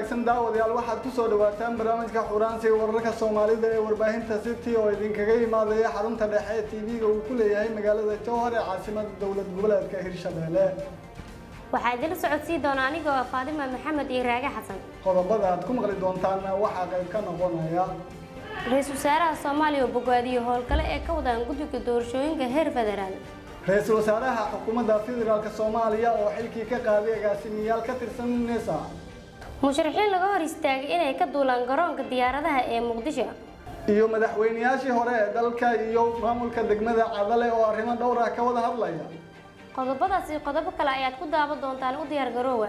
wanaagsan daawadayaal waxaad ku soo dhawaataan barnaamijka xuraansiga wararka soomaalida ee warbaahinta city oo idinkaga imaadaya xarunta dhexe ee tv-ga uu ku leeyahay magaalada jowhar ee caasimada dowlad goboleedka hirshabelle waxaa idinla socodsii doona anigoo ah faadima maxamed iyo raage xasan qodobada aad ku maqli doontaanna waxaa qayb ka noqonaya ra-iisul wasaaraha soomaaliya oo bogaadiyo howlgale ee ka wadaan guddiga doorashooyinka heer federaal ra-iisul wasaaraha xukuumadda federaalk soomaaliya oo xilkii ka qaaday agaasimiyaal ka tirsan nesa musharaxiin laga hor istaagay inay ka duulaan garoonka diyaaradaha ee muqdisho iyo madaxweyneyaashii hore ee dalka iyo maamulka degmada cadale oo arrimo dhowr ah ka wada hadlaya qodobadaas iyo qodobo kale ayaad ku daawan doontaan u diyaar garoowa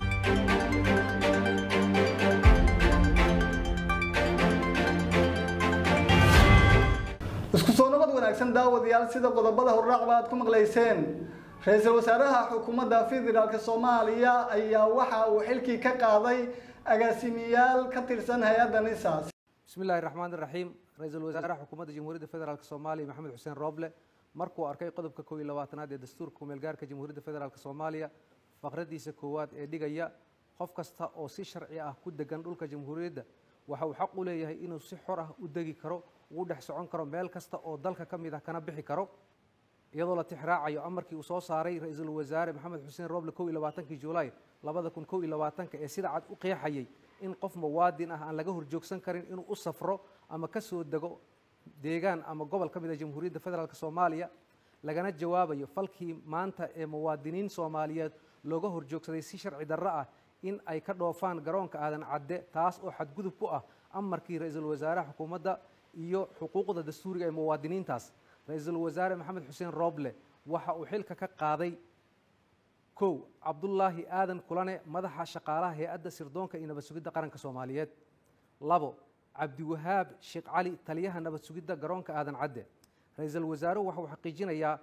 isku soo noqod wanaagsan daawadayaal sida qodobada horraacba aad ku maqlayseen ra-iisul wasaaraha xukuumadda federaalk soomaaliya ayaa waxa uu xilkii ka qaaday agaasimiyaal ka tirsan hay-adda nisaas bismi illaahi raxmaan iraxiim ra-iisul wasaaraha xukuumadda jamhuuriyadda federaalk soomaaliya maxamed xuseen rooble markuu arkay qodobka kow iyo labaatanaad ee dastuurka kumeelgaarka jamhuuriyadda federaalk soomaaliya faqradiisa koowaad ee dhigaya qof kasta oo si sharci ah ku degan dhulka jamhuuriyadda waxa uu xaq u leeyahay inuu si xor ah u degi karo uu dhex socon karo meel kasta oo dalka ka mid ah kana bixi karo iyadoo la tixraacayo amarkii uu soo saaray ra-iisul wasaare maxamed xuseen rooble kow iyo labaatankii julaay labada kun kow iyo labaatanka ee sida cad u qeexayay in qof muwaadin ah aan laga horjoogsan karin inuu u safro ama ka soo dego deegaan ama gobol ka mid a jamhuuriyadda federaalk soomaaliya lagana jawaabayo falkii maanta ee muwaadiniin soomaaliyeed looga horjoogsaday si sharci darro ah in ay ka dhoofaan garoonka aadan cadde taas oo xadgudub ku ah amarkii ra-iisul wasaaraha xukuumadda iyo xuquuqda dastuuriga ee muwaadiniintaas ra-iisul wasaare maxamed xuseen rooble waxa uu xilka ka qaaday kow cabdulaahi aadan kulane madaxa shaqaalaha hay-adda sirdoonka iyo nabad sugidda qaranka soomaaliyeed labo cabdiwahaab sheekh cali taliyaha nabad sugidda garoonka aadan cadde ra-iisul wasaaruhu waxa uu xaqiijinayaa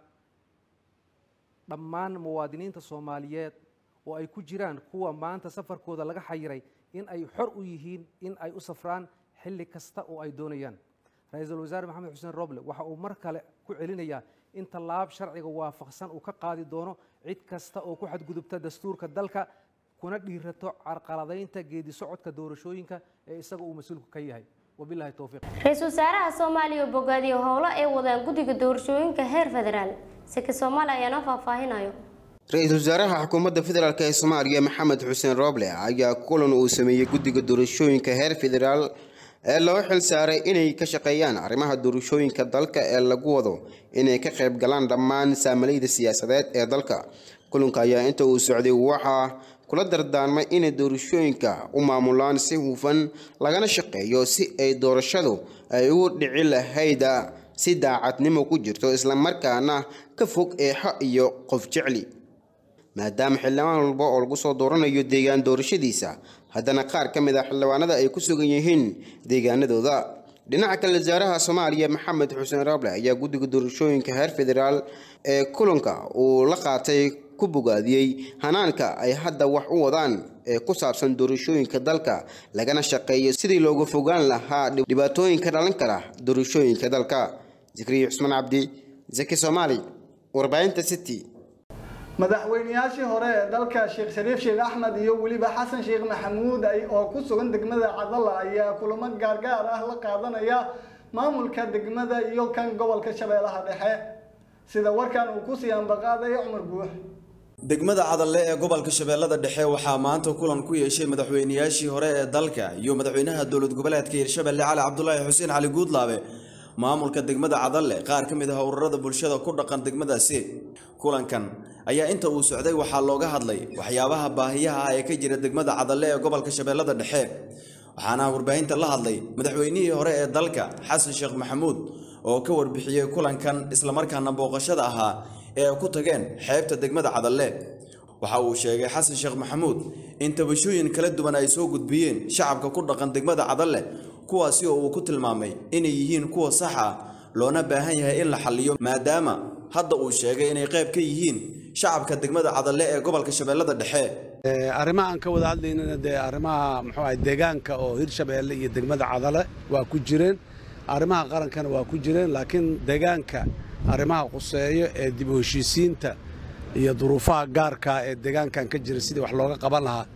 dhammaan muwaadiniinta soomaaliyeed oo ay ku jiraan kuwa maanta safarkooda laga xayiray in ay xor u yihiin in ay u safraan xilli kasta oo ay doonayaan ra-iisul wasaare maxamed xuseen roble waxa uu mar kale ku celinayaa in tallaab sharciga waafaqsan uu ka qaadi doono cid kasta oo ku xadgudubta dastuurka dalka kuna dhiirato carqaladaynta geedi socodka doorashooyinka ee isaga uu mas-uulku ka yahay wabilahi towfiiq ra-iisul wasaaraha soomaaliya oo bogaadiyo howlo ay wadaan guddiga doorashooyinka heer federaal seke soomaali ayaa noo faahfaahinayo ra-iisul wasaaraha xukuumadda federaalk ee soomaaliya maxamed xuseen rooble ayaa kulan uu sameeyey guddiga doorashooyinka heer federaal ee loo xil saaray inay ka shaqeeyaan arrimaha doorashooyinka dalka ee lagu wado inay ka qayb galaan dhammaan saamalayda siyaasadeed ee dalka kulanka ayaa inta uu socday waxaa kula dardaarmay inay doorashooyinka u maamulaan si hufan lagana shaqeeyo si ay doorashadu ay ugu dhici lahayda si daacadnimo ku jirto islamarkaana ka fog eexo iyo qof jecli maadaama xildhibaan walba oo lagu soo dooranayo deegaan doorashadiisa haddana qaar ka mid ah xildhibaanada ay ku sugan yihiin deegaanadooda dhinaca kale wasaaraha soomaaliya maxamed xuseen rable ayaa guddiga doorashooyinka heer federaal ee kulanka uu la qaatay ku bogaadiyey hanaanka ay hadda wax u wadaan ee ku saabsan doorashooyinka dalka lagana shaqeeyo sidii looga fogaan lahaa dhibaatooyinka dhalan kara doorashooyinka dalka zikriya cusmaan cabdi zaki soomaali warbaahinta city madaxweyneyaashii hore ee dalka sheekh shariif sheekh axmed iyo weliba xasan sheekh maxamuud oo ku sugan degmada cadala ayaa kulamo gaargaar ah la qaadanaya maamulka degmada iyo kan gobolka shabeellaha dhexe sida warkan uu kusii ambaqaaday cumar guux degmada cadalle ee gobolka shabeellada dhexe waxaa maanta kulan ku yeeshay madaxweyneyaashii hore ee dalka iyo madaxweynaha dowlad goboleedka hirshabelle cali cabdulaahi xuseen cali guudlaabe maamulka degmada cadalle qaar ka mid ah ururada bulshada ku dhaqan degmadaasi kulankan ayaa inta uu socday waxaa looga hadlay waxyaabaha baahiyaha ah ee ka jira degmada cadalle ee gobolka shabeellada dhexe waxaana warbaahinta la hadlay madaxweynihii hore ee dalka xasan sheekh maxamuud oo ka warbixiyey kulankan islamarkaana booqashada ahaa ee ay ku tageen xeebta degmada cadalle waxa uu sheegay xasan sheekh maxamuud in tabashooyin kala duwan ay soo gudbiyeen shacabka ku dhaqan degmada cadalle kuwaasi oo uu ku tilmaamay inay yihiin kuwa sax ah loona baahan yahay in la xalliyo maadaama hadda uu sheegay inay qayb ka yihiin shacabka degmada cadalle ee gobolka shabeellada dhexe arrimaha aan ka wada hadlaynana dee arrimaha muxuu ahay deegaanka oo hirshabeelle iyo degmada cadale waa ku jireen arrimaha qarankana waa ku jireen laakiin deegaanka arrimaha quseeyo ee dib u heshiisiinta iyo duruufaha gaarka ee deegaankan ka jira sidii wax looga qaban lahaa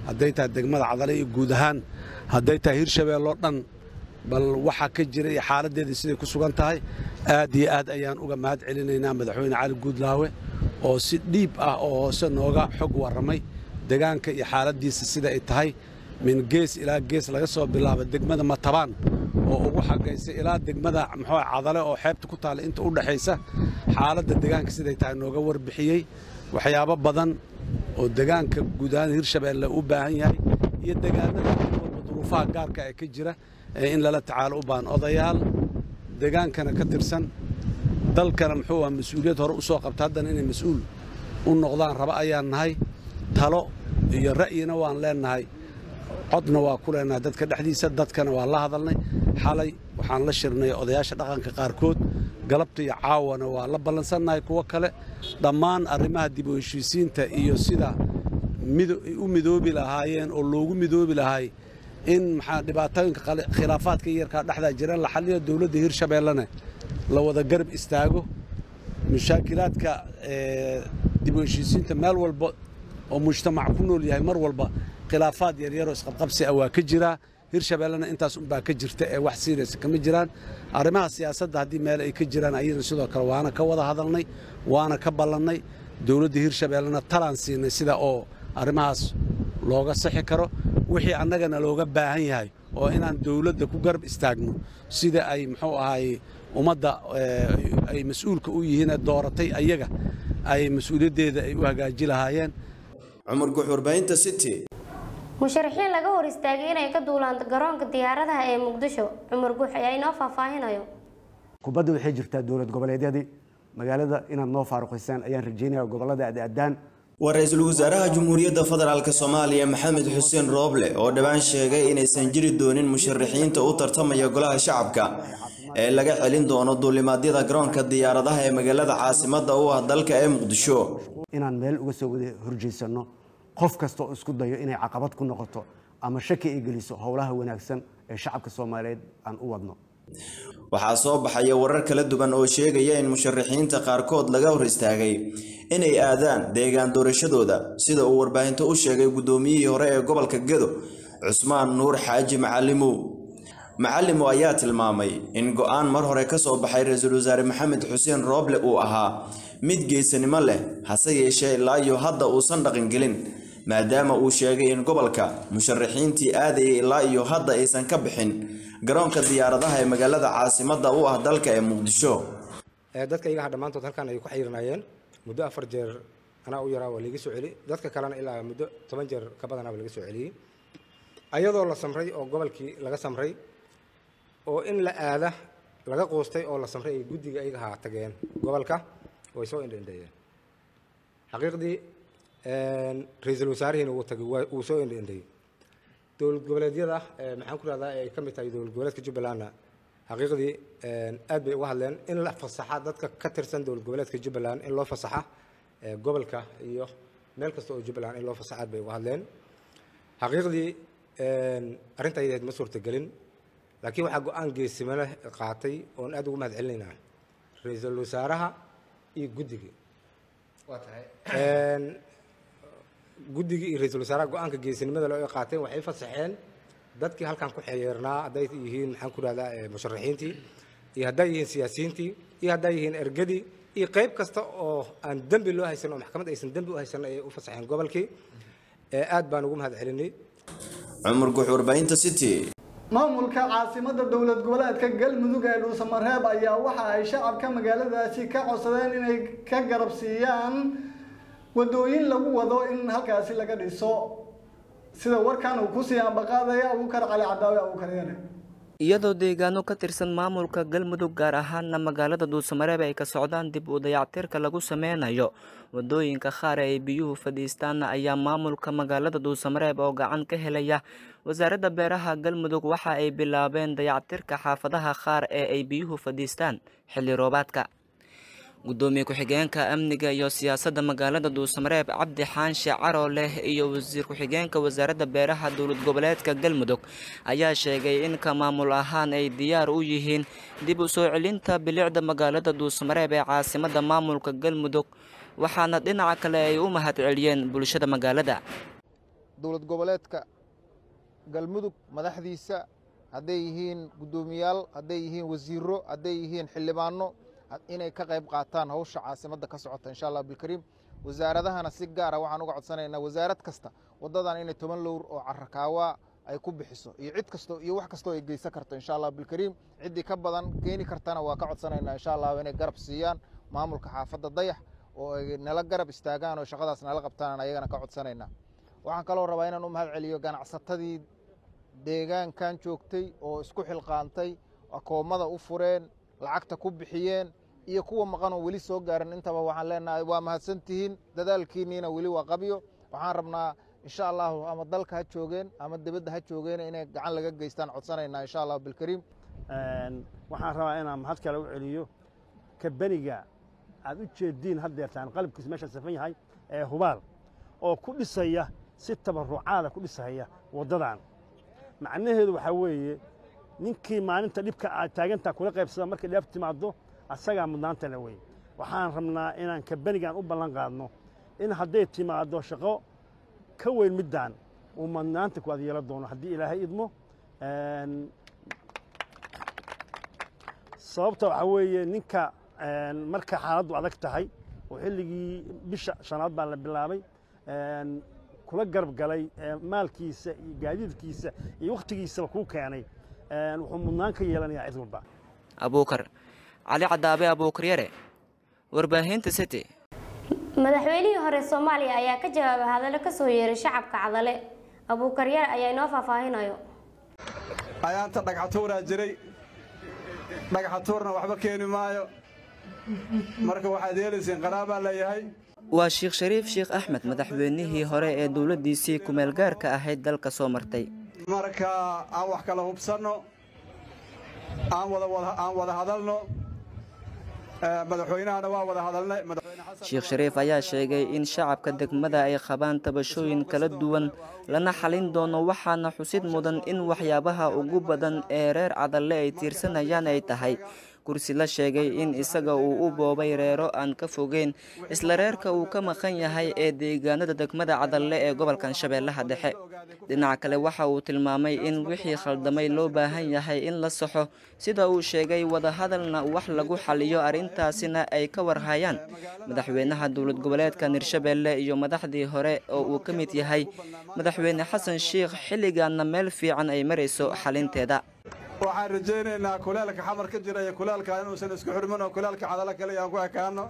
hadday tahay degmada cadale iyo guud ahaan hadday tahay hirshabeelloo dhan bal waxaa ka jira iyo xaaladdeedii siday ku sugan tahay aad iyo aad ayaan uga mahad celinaynaa madaxweyne cali guudlaawe oo si dhiib ah oo hoose nooga xog warramay degaanka iyo xaaladdiisa sida ay tahay min gees ilaa gees laga soo bilaabo degmada matabaan oo ugu xagaysa ilaa degmada muxuu cadale oo xeebta ku taalla inta u dhaxaysa xaaladda degaanka siday tahay nooga warbixiyey waxyaabo badan oo degaanka guud ahaan hirshabeelle u baahan yahay iyo degaanada walba duruufaha gaarka ee ka jira ee in lala tacaalo u baahan odayaal degaankana ka tirsan dalkana muxuu ah mas-uuliyad hore u soo qabta haddana inay mas-uul u noqdaan raba ayaan nahay talo iyo ra'yina waan leennahay codna waa ku leennahay dadka dhexdiisa dadkana waa la hadalnay xalay waxaan la shirnay odayaasha dhaqanka qaarkood galabta iyo caawana waa la ballansannahay kuwo kale dhammaan arrimaha dib u heshiisiinta iyo sida u midoobi lahaayeen oo loogu midoobi lahay in maxaa dhibaatooyinka khilaafaadka yarkaa dhexdaa jira la xalliyo dowladda hirshabeellena la wada garab istaago mashaakilaadka dib u heshiisiinta meel walba oo mujtamac ku nool yahay mar walba khilaafaad yaryaroo isqabqabsi ah waa ka jiraa hirshabeellena intaas unbaa ka jirta ee wax siiraysa kama jiraan arrimaha siyaasadda haddii meel ay ka jiraan ayadana sidoo kale waana ka wada hadalnay waana ka ballannay dowladda hirshabeellena talaan siinay sida oo arrimahaas looga sixi karo wixii annagana looga baahan yahay oo inaan dowladda ku garab istaagno sida ay muxuu ahaay ummadda ay mas-uulka u yihiin ee dooratay ayaga ay mas-uuliyaddeeda ay u hagaaji lahaayeen cumar guux warbaahinta city musharaxiin laga hor istaagay inay ka duulaan garoonka diyaaradaha ee muqdisho cumar guux ayaa inoo faahfaahinayo kubadda waxay jirtaa dowlad goboleedyadii magaalada inaad noo faaruqaysaan ayaan rajeynaya gobollada aadaadaan waa ra-iisul wasaaraha jamhuuriyadda federaalk soomaaliya maxamed xuseen rooble oo dhowaan sheegay inaysan jiri doonin musharaxiinta u tartamaya golaha shacabka ee laga celin doono duulimaadyada garoonka diyaaradaha ee magaalada caasimadda u ah dalka ee muqdisho inaan meel uga soo wada horjeysano qof kasta oo isku dayo inay caqabad ku noqoto ama shaki ay geliso howlaha wanaagsan ee shacabka soomaaliyeed aan u wadno waxaa soo baxaya warar kala duwan oo sheegaya in musharaxiinta qaarkood laga hor istaagay inay aadaan deegaan doorashadooda sida uu warbaahinto u sheegay guddoomiyihii hore ee gobolka gedo cusmaan nuur xaaji macalimow macalimow ayaa tilmaamay in go-aan mar hore ka soo baxay ra-iisul wasaare maxamed xuseen rooble uu ahaa mid geesanimo leh hase yeeshee ilaa iyo hadda uusan dhaqangelin maadaama uu sheegay in gobolka musharaxiintii aadayay ilaa iyo hadda aysan ka bixin garoonka diyaaradaha ee magaalada caasimadda u ah dalka ee muqdisho dadka iyaga dhammaantood halkan ay ku xayiranayeen muddo afar jeer anaa u yaraa waa laga soo celi dadka kalena ilaa muddo toban jeer ka badanaaba laga soo celiyey ayadoo la samray oo gobolkii laga samray oo in la aada laga quustay oo la samray ay guddiga iyaga haa tageen gobolka way soo indhaindheeyeen xaqiiqdii ra-iisul wasaarihiina wuu tagay wuu soo indhaindheeyey dowlad goboleedyada maxaan ku rahdaa ay ka mid tahay dowlad goboleedka jubbalandna xaqiiqdii aad bay uga hadleen in la fasaxa dadka ka tirsan dowlad goboleedka jubbaland in loo fasaxa gobolka iyo meel kasta oo jubbaland in loo fasaxa aad bay uga hadleen xaqiiqdii arrinta ayadeed ma suurtagelin laakiin waxaa go-aan geesimo leh qaatay oon aad ugu mahad celinaynaa ra-iisul wasaaraha iyo guddigii guddigii iyo ra-iisul wasaaraha go-aanka geesinimada loo qaateen waxay fasaxeen dadkii halkan ku xeyeernaa hadday yihiin maxaan ku rahdaa musharaxiintii iyo hadday yihiin siyaasiyiintii iyo hadday yihiin ergadii iyo qayb kasta oo aan dembi loo haysan oo maxkamad aysan dembi u haysan ayay u fasaxeen gobolkii aad baan ugu mahad celinay cumar guux warbaahinta city maamulka caasimada dowlad goboleedka galmudug ee dhuusamareeb ayaa waxa ay shacabka magaaladaasi ka codsadeen inay ka garab siiyaan wadooyin lagu wado in halkaasi laga dhiso sida warkan uu kusii ambaqaadaya abuukar cali cadaawe abuukar yane iyadoo deegaano ka tirsan maamulka galmudug gaar ahaana magaalada dhuusamareeb ay ka socdaan dib u dayactirka lagu sameynayo wadooyinka qaar ay biyuhu fadhiistaan ayaa maamulka magaalada dhuusamareeb oo gacan ka helaya wasaaradda beeraha galmudug waxa ay bilaabeen dayactirka xaafadaha qaar ee ay biyuhu fadhiistaan xilli roobaadka gudoomiye ku-xigeenka amniga iyo siyaasadda magaalada dhuusamareeb cabdi xaanshe caro leh iyo wasiir ku-xigeenka wasaaradda beeraha dowlad goboleedka galmudug ayaa sheegay in ka maamul ahaan ay diyaar u yihiin dib u soo celinta bilicda magaalada dhuusamareeb ee caasimadda maamulka galmudug waxaana dhinaca kale ay u mahad celiyeen bulshada magaalada dowlad goboleedka galmudug madaxdiisa hadday yihiin guddoomiyaal hadday yihiin wasiiro hadday yihiin xildhibaano inay ka qayb qaataan hawsha caasimadda ka socota insha allah bilkariim wasaaradahana si gaara waxaan uga codsanaynaa wasaarad kasta waddadan inay toban lowr oo carakaawaa ay ku bixiso iyo cid kasto iyo wax kastoo ay geysan karto insha allah bilkariim ciddii ka badan keeni kartana waa ka codsanaynaa insha allah inay garab siiyaan maamulka xaafadda dayax oo ay nala garab istaagaan oo shaqadaas nala qabtaan ayagana ka codsanaynaa waxaan kaloo rabaa inaan u mahad celiyo ganacsatadii deegaankan joogtay oo isku xilqaantay akoomada u fureen lacagta ku bixiyeen iyo kuwa maqan oo weli soo gaarin intaba waxaan leenahay waa mahadsantihiin dadaalkiinniina weli waa qabyo waxaan rabnaa insha allahu ama dalka ha joogeen ama dibadda ha joogeen inay gacan laga geystaan codsanaynaa insha allahu bilkariim waxaan rabaa inaan mahad kale u celiyo kabaniga aad u jeediin haddeertaan qalabkiisu meesha safan yahay ee hubaal oo ku dhisaya si tabarucaada ku dhisaya waddadan macnaheedu waxaa weeye ninkii maalinta dhibka aad taagantaa kula qaybsada markay dheef timaaddo asagaa mudnaantana wey waxaan rabnaa inaan kabanigan u ballan qaadno in hadday timaaddo shaqo ka weyn middaan uu mudnaanta ku adyeelo doono haddii ilaahay idmo sababta waxaa weeye ninka marka xaaladdu adag tahay oo xilligii bisha shanaad baa la bilaabay kula garab galay maalkiisa iyo gaadiidkiisa iyo wakhtigiisaba kuu keenay wuxuu mudnaan ka yeelanayaa cid walba abuukar cali cadaabe abuukar yare warbaahinta city madaxweynihii hore soomaaliya ayaa ka jawaabay hadallo ka soo yeeray shacabka cadale abuukar yare ayaa inoo faahfaahinayo ayaanta dhagxatuuraa jiray dhagxatuurna waxba keeni maayo marka waxaad yeelayseen qaraabaa leeyahay waa sheekh shariif sheekh axmed madaxweynihii hore ee dowladdiisii kumeel gaarka ahayd dalka soo martay marka aan wax kala hubsanno aan aan wada hadalno madaxweynahana waa wada hadalnay sheekh shariif ayaa sheegay in shacabka degmada ay qabaan tabashooyin kala duwan lana xalin doono waxaana xusid mudan in waxyaabaha ugu badan ee reer cadalle ay tiirsanayaan ay tahay kursi la sheegay in isaga uu u boobay reero aan ka fogeyn isla reerka uu ka maqan yahay ee deegaanada degmada cadalle ee gobolkan shabeellaha dhexe dhinaca kale waxa uu tilmaamay in wixii khaldamay loo baahan yahay in la saxo sida uu sheegay wadahadalna wax lagu xaliyo arrintaasina ay ka warhayaan madaxweynaha dowlad goboleedka hirshabeelle iyo madaxdii hore oo uu ka mid yahay madaxweyne xasan sheikh xilligaana meel fiican ay marayso xalinteeda waxaan rajaynaynaa kulaalka xamar ka jira iyo kulaalka inuusan isku xurmin oo kulaalka cadalo kale aan ku ekaano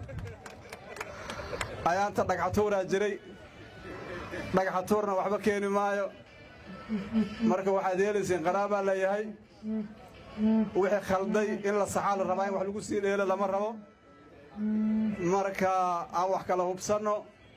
ayaanta dhagxatuuraa jiray dhagxatuurna waxba keeni maayo marka waxaad yeelayseen qaraabaa leeyahay wixii khalday in la saxaa la rabaa in wax lagu sii dheelo lama rabo marka aan wax kala hubsanno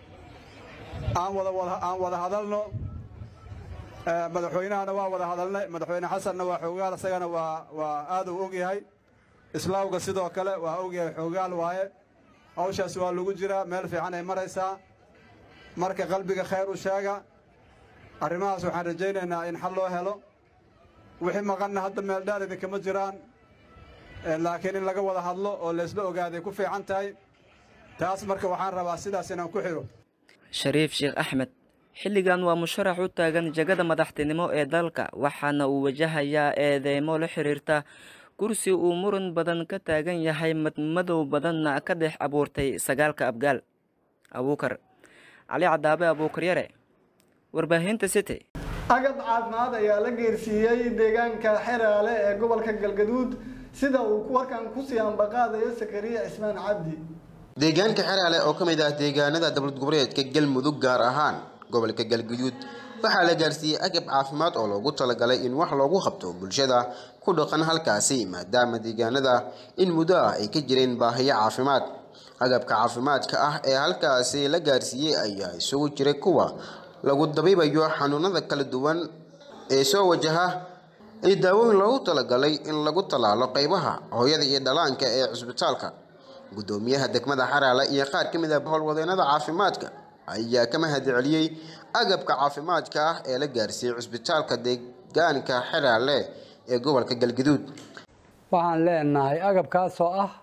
aan aan wada hadalno madaxweynahana waa wada hadalnay madaxweyne xasanna waa xoogaal isagana waa waa aad uu og yahay islaawga sidoo kale waa og yahay xoogaal waaye hawshaas waa lagu jiraa meel fiican ay maraysaa marka qalbiga khayr u sheega arrimahaas waxaan rajaynaynaa in xal loo helo wixii maqanna hadda meel dhaar idinkama jiraan laakiin in laga wada hadlo oo laysla ogaaday ku fiican tahay taas marka waxaan rabaa sidaas inaan ku xidho shariif sheekh axmed xilligan waa musharax u taagan jagada madaxtinimo ee dalka waxaana uu wajahayaa eedeymo la xiriirta kursi uu muran badan ka taagan yahay madmadow badanna ka dhex abuurtay sagaalka abgaal abuukar cali cadaabe abuukar yare warbaahinta city agab caafimaad ayaa la geersiiyey deegaanka xeraale ee gobolka galgaduud sida uu warkan kusii ambaqaadayo sakariya cismaan cabdi deegaanka xeraale oo ka mid ah deegaanada dowlad goboleedka galmudug gaar ahaan gobolka galguduud waxaa la gaarsiiyey agab caafimaad oo loogu talagalay in wax loogu qabto bulshada ku dhaqan halkaasi maadaama deegaanada in muddo ah ay ka jireen baahiyo caafimaad agabka caafimaadka ah ee halkaasi la gaarsiiyey ayaa isugu jiray kuwa lagu dabiibayo xanuunada kala duwan ee soo wajaha iyo daawooyin loogu talagalay in lagu tallaalo qaybaha hooyada iyo dhalaanka ee cisbitaalka gudoomiyaha degmada xaraale iyo qaar ka mid ah howlwadeenada caafimaadka ayaa ka mahad celiyey agabka caafimaadka ah ee la gaarsiiyey cisbitaalka deegaanka xeraale ee gobolka galgaduud waxaan leenahay agabkaasoo ah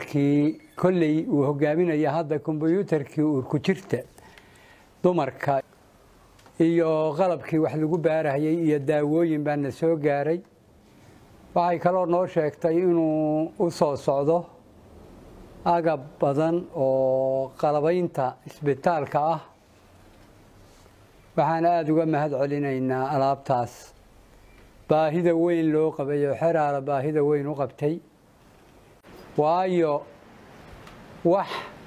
kombyuutarkii kolley uu hogaaminaya hadda kombyuutarkii uurku jirta dumarka iyo qalabkii wax lagu baarahayay iyo daawooyin baa na soo gaaray waxay kaloo noo sheegtay inuu u soo socdo agab badan oo qalabaynta isbitaalka ah waxaan aada uga mahad celinaynaa alaabtaas baahida weyn loo qabay oo xeraala baahida weyn u qabtay waayo wax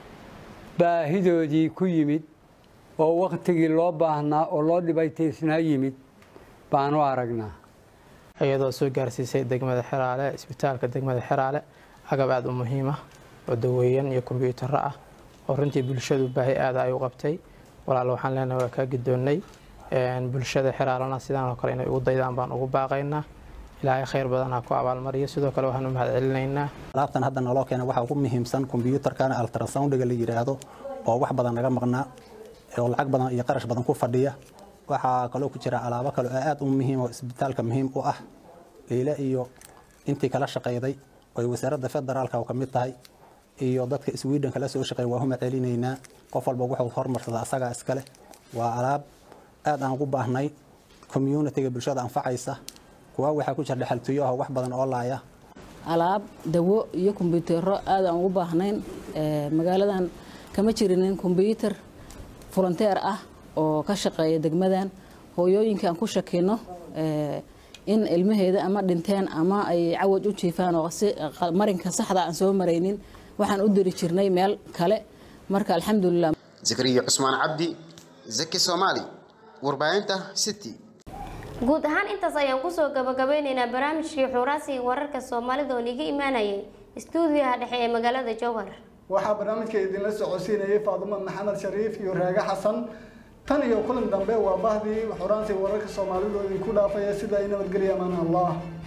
baahidoodii ku yimid oo wakhtigii loo baahnaa oo loo dhibaytaysnaa yimid baanu aragnaa iyadoo soo gaarsiisay degmada xeraale isbitaalka degmada xeraale agab aada u muhiima oo daweeyan iyo kombyuutaro ah oo runtii bulshadu baahi aada ay u qabtay walaal waxaan leenahay waa kaa gidoonnay bulshada xeraalana sidaan oo kale inay ugu daydaan baan ugu baaqaynaa ilaahay khayr badan ha ku abaalmariyo sidoo kale waxaan u mahad celinaynaa alaabtan hadda naloo keena waxaa ugu muhiimsan kombyuutarkana altrasoundiga la yidhaahdo oo wax badan naga maqnaa oo lacag badan iyo qarash badan ku fadhiya waxaa kaloo ku jira alaabo kale oo aad u muhiim oo isbitaalka muhiim u ah leyle iyo intii kala shaqayday oy wasaaradda federaalka oo ka mid tahay iyo dadka sweden kala soo shaqeey waa huma celinaynaa qof walba wuxuu hormarsada asagaa iskale waa alaab aad aan ugu baahnay communitiga bulshada anfacaysa kuwa waxaa ku jira dhexaltuyo ah wax badan oo laaya alaab dawo iyo kombyuutaro aad aan ugu baahnayn magaaladan kama jirinin kombyuutar volunteer ah oo ka shaqeeya degmadan hooyooyinka aan ku shakino in ilmaheeda ama dhinteen ama ay cawaj u jiifaan oo si marinka saxda aan soo maraynin waxaan u diri jirnay meel kale marka alxamdulilah zakariya cusmaan cabdi zaki soomaali warbaahinta city guud ahaan intaas ayaan kusoo gabagabeyneynaa barnaamijkii xuuraasi wararka soomaalida oo niga imaanayay istuudiyaha dhexe ee magaalada jowhar waxaa barnaamijka idinla socodsiinayay faadumo maxamed shariif iyo raage xasan tan iyo kulan dambe waa bahdii xuraansi wararka soomaalidu idinku dhaafaya sida ay nabadgelya amaan allah